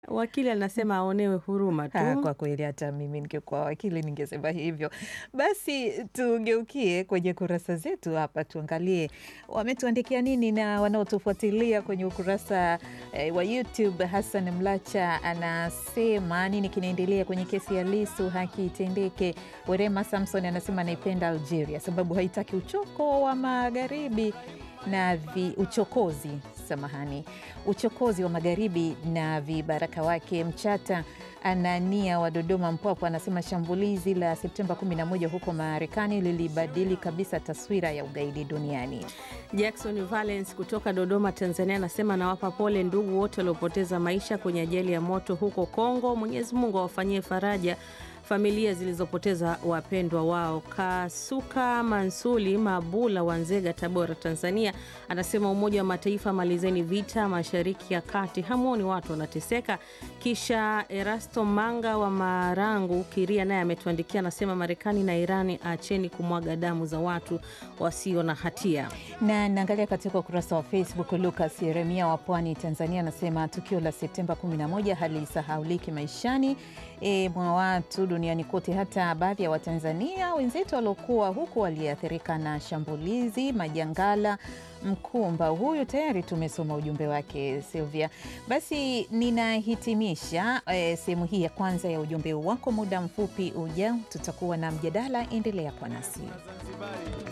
Wakili anasema aonewe huruma Ha, tu. kwa kweli hata mimi ningekuwa wakili ningesema hivyo. Basi tugeukie kwenye kurasa zetu hapa, tuangalie wametuandikia nini na wanaotufuatilia kwenye ukurasa eh, wa YouTube. Hassan Mlacha anasema nini kinaendelea kwenye kesi ya Lisu, haki itendeke. Werema Samson anasema anaipenda Algeria sababu haitaki uchoko wa magharibi na vi, uchokozi samahani, uchokozi wa magharibi na vibaraka wake. Mchata Anania wa Dodoma Mpwapwa anasema shambulizi la Septemba 11 huko Marekani lilibadili kabisa taswira ya ugaidi duniani. Jackson Valence kutoka Dodoma, Tanzania anasema nawapa pole ndugu wote waliopoteza maisha kwenye ajali ya moto huko Kongo. Mwenyezi Mungu awafanyie faraja familia zilizopoteza wapendwa wao. Kasuka Mansuli Mabula wa Nzega, Tabora, Tanzania anasema Umoja wa Mataifa, malizeni vita mashariki ya kati, hamwoni watu wanateseka. Kisha Erasto Manga wa Marangu Kiria naye ametuandikia anasema, Marekani na Irani acheni kumwaga damu za watu wasio na hatia. Na naangalia katika ukurasa wa Facebook, Lucas Yeremia wa Pwani, Tanzania anasema tukio la Septemba 11 halisahauliki maishani e, mwa watu duniani kote. Hata baadhi ya Watanzania wenzetu waliokuwa huku waliathirika na shambulizi Majangala Mkumba. Huyu tayari tumesoma ujumbe wake Silvia. Basi ninahitimisha e, sehemu hii ya kwanza ya ujumbe wako. Muda mfupi ujao tutakuwa na mjadala, endelea kwa nasi.